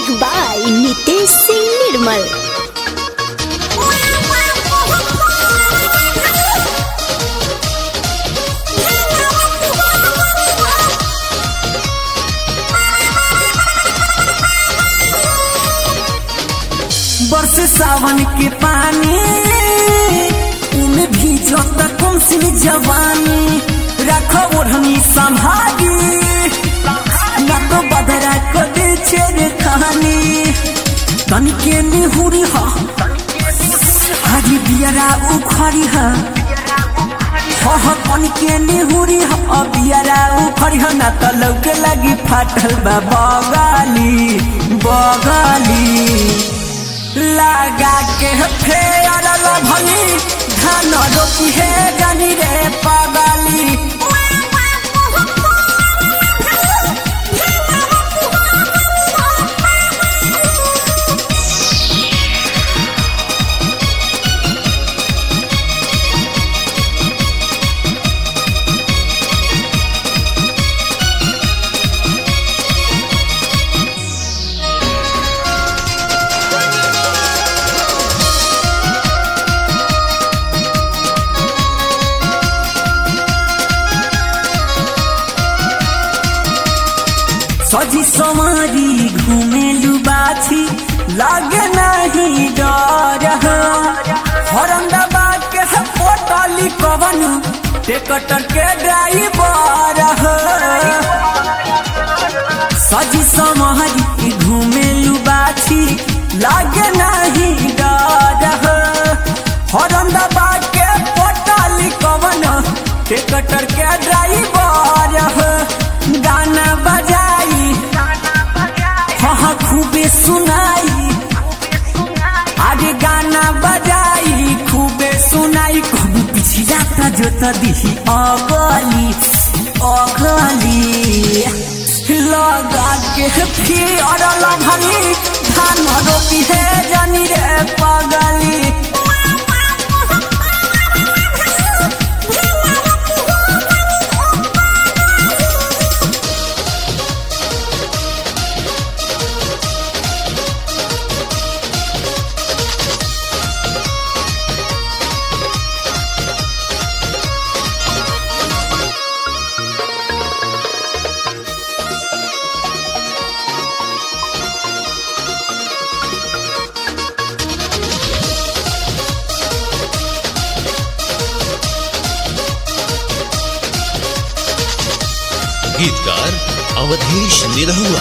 music by Nitesh Singh Nirmal बरस सावन के पानी उनमें भीजो तक सी जवानी रखो ओढ़नी संभागी न तो बदरा को दे छेड़ कहानी तनिके निहुरी हा हरी बियरा उखड़ी हा हो हो तनिके निहुरी हा बियरा उखड़ी हा ना तो लौके लगी फाटल बा बगाली बगाली लगा के फेर भली धान रोपी है जानी रे पगली सजी समारी घुमेलु बाछी लागे नहीं डर हरंदाबाद के है पोटली कवन टेकटर के ड्राइवर सजी समारी घुमेलु बाछी लागे नहीं डर हरंदाबाद के पोटली कवन टेकटर के ड्राइवर गाना बजाई हाँ खूबे सुनाई आगे गाना बजाई खूबे सुनाई कभी पीछे जाता जो तो दिही अगली अगली लगा के फिर भली धान रोपी है जानी रे पगली गीतकार अवधेश निरहुआ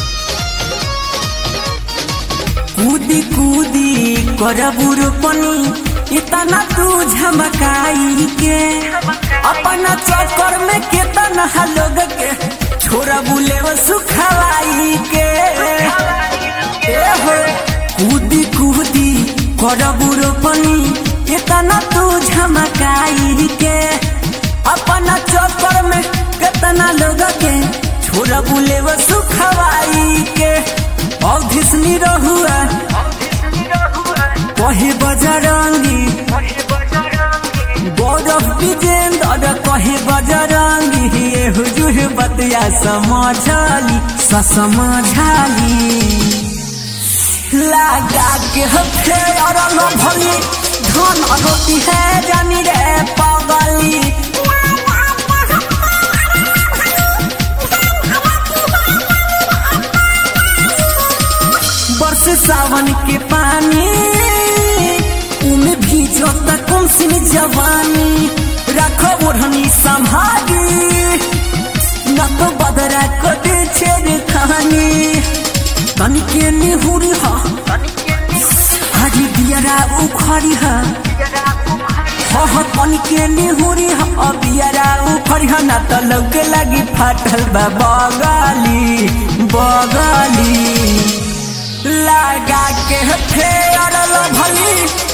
कूदी कूदी करबू रोपनी इतना तू झमकाई के अपना चक्कर में केतना लोग के छोरा बुले सुखवाई के ए हो कूदी कूदी करबू रोपनी इतना तू झमकाई के अपना चक्कर में केतना लोग के छोरा बुले सुखवाई के अवधिसनी रहुआ कहे बजरंगी गौरव विजेंद्र कहे बजरंगी ये हुजूर बतिया समझाली समझाली लगा के फेर भली धन रोटी है जानी रे पगली बरस सावन के पानी उनमें भीजो तक सी जवानी रखो ओढ़नी संभागी न तो बदरा को दे छेड़ कहानी तनिके निहुरी हा हरी बियरा उखड़ी हा हो हो तनिके निहुरी हा बियरा उखड़ी हा ना तो लौके लगी फाटल बा बगाली बगाली लगा के फेर भली